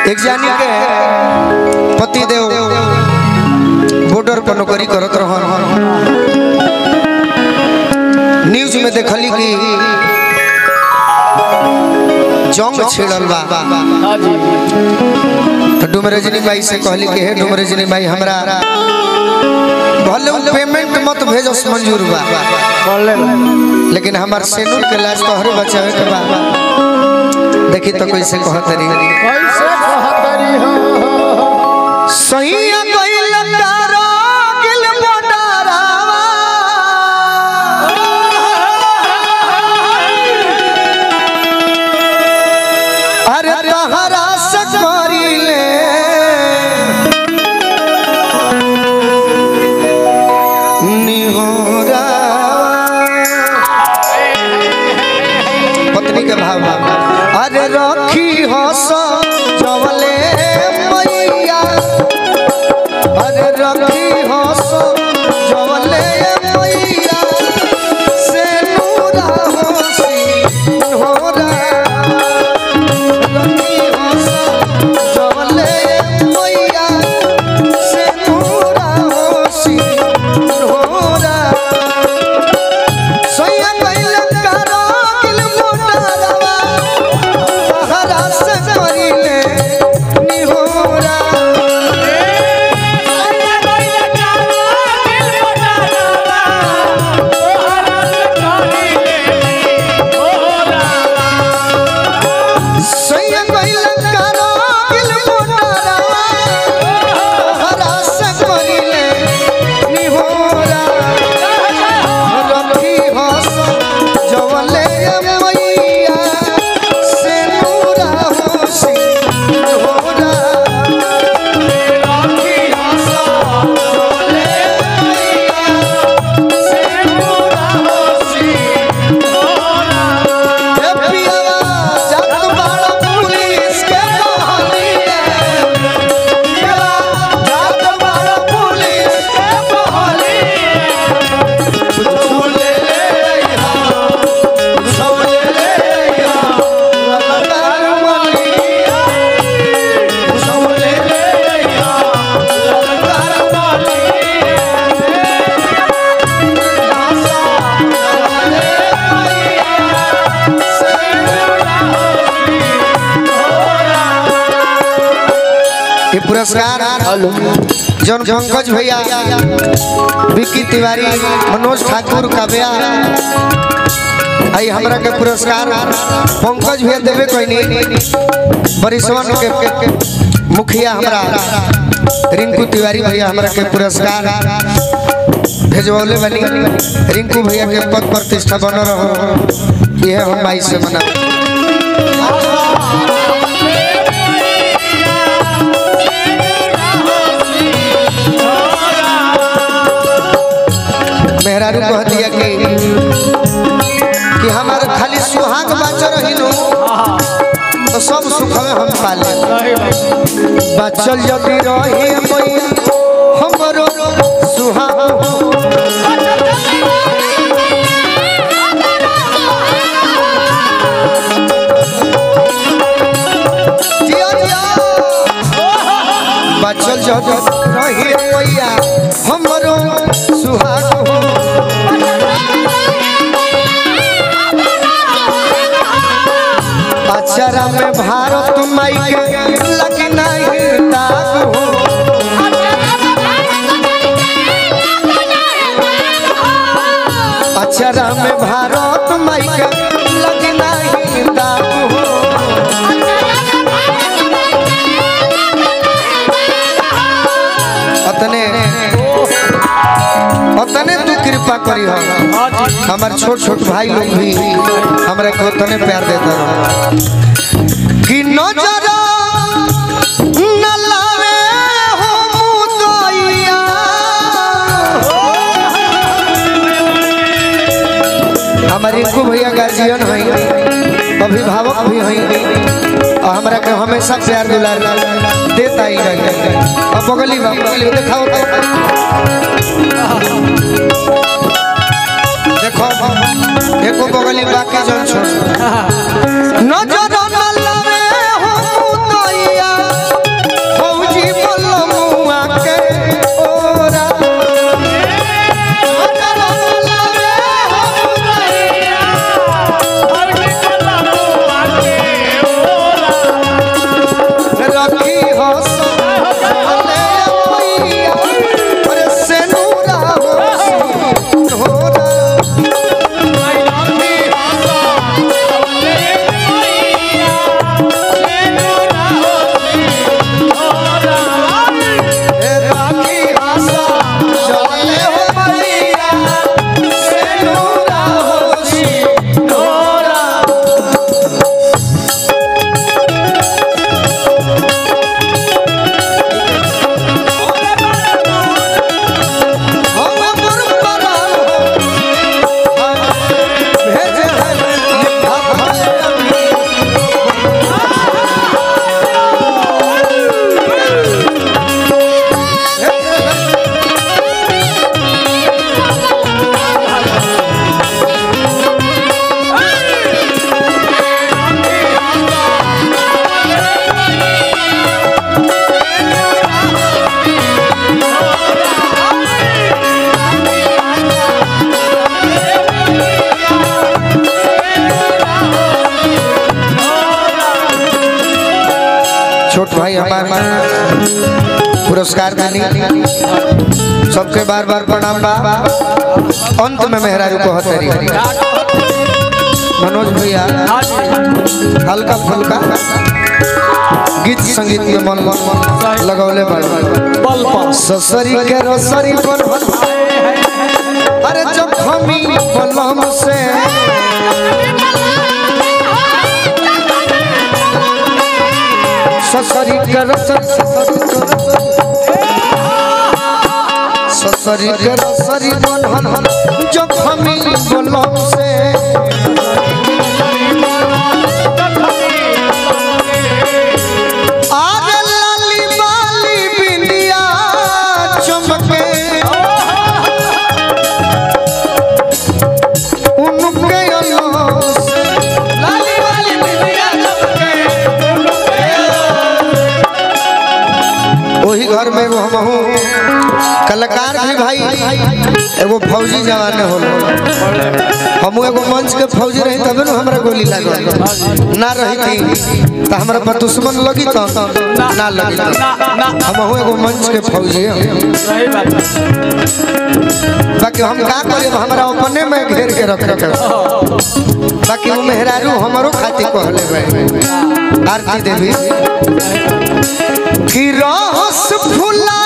एक जानी के पति देव बॉर्डर पर नौकरी करत रहन न्यूज में देखली कि जंग छिड़ल बा हाँ जी तो डुमरजनी बाई से कहली कि हे डुमरजनी बाई हमरा भले उ पेमेंट मत भेजस मंजूर बा बोल ले लेकिन हमार सेनूर के लाज तोहरे बचावे के बा देखी तो कैसे कहत रही कैसे कहतरी हो सैया कइल तारो गिल मोटारावा अरे तहरा से करिले निहोरा पत्नी के भाव अरे रखी हस जवले मैया अरे रखी हस जवले मैया से नूरा होसी होरा रखी हस जवले मैया से नूरा होसी होरा सोया कइल करो किल मोटारवा तहरा से करिले निहोरा सोया कइल करो किल मोटारवा तहरा से करिले निहोरा रखी हस जवले मैया से नूरा होसी होरा रखी हस जवले मैया से नूरा होसी हे पियावा जत बाड़ा पुलिस के कहलिए पियावा जत बाड़ा पुलिस के कहलिए झूले ले हा झूले ले हा ललकार मलिया झूले ले हा ललकार मलिया आशा झूले मैया से ये पुरस्कार जौन पंकज भैया विक्की तिवारी मनोज ठाकुर काव्या आई हमरा के पुरस्कार पंकज भैया देवे कोई नहीं बरिसवन के, के, के मुखिया हमरा रिंकू तिवारी भैया हमरा के पुरस्कार भेजवले बनी रिंकू भैया के पद प्रतिष्ठा बन रहो यह हम माई से मना मेहरारू कह दिया कि कि हमारे खाली सुहाग बाचो रहिनु तो सब सुख में हम पाले बचल यदि रही मैया हमरो सुहाग जिया जिया बचल यदि रही मैया हमरो सुहाग हो अक्षरा में भारत माई के लगी नहीं दाग हो अक्षरा में भारत माई के लगी नहीं दाग हो अतने अतने तू कृपा करी हो हमार छोट छोट भाई लोग भी हमरा को उतने प्यार देता रहो कि नजर न लावे हो मुदैया हमारे रिंकू भैया गार्जियन हैं अभिभावक भी हैं और हमरा के हमेशा प्यार दुलार देता ही रही अब बगली बा बगली बा, दिखाओ तो देखो एको बगली बाकी जन छोड़ नजर न लावे हो मुदैया छोट भाई हमारे पुरस्कार देनी सबके बार बार प्रणाम बा अंत में मेहरारू को हतरी मनोज भैया हल्का फुल्का गीत संगीत में मन मन लगौले बड़ ससरी के रसरी पर अरे जब हमी बलम से ससरी के रसरी ससरी के रसरी बन जब हमी बलम से आरे लाली बाली बिंदिया चमके उनके अल्लाह से लाली बाली बिंदिया चमके वही घर में वो हम हूँ कलाकार भी भाई एगो फौजी जवान होलो हम एगो मंच के फौजी रही तबे न हमरा गोली लागल ना रही थी तो हमरा पर दुश्मन लगी तो ना लगी हम हूँ एगो मंच के फौजी हैं। बाकी हम का करी हमरा अपने में घेर के रख रखे बाकी वो मेहरारू हमारो खातिर कहले भाई आरती देवी कि रस फुला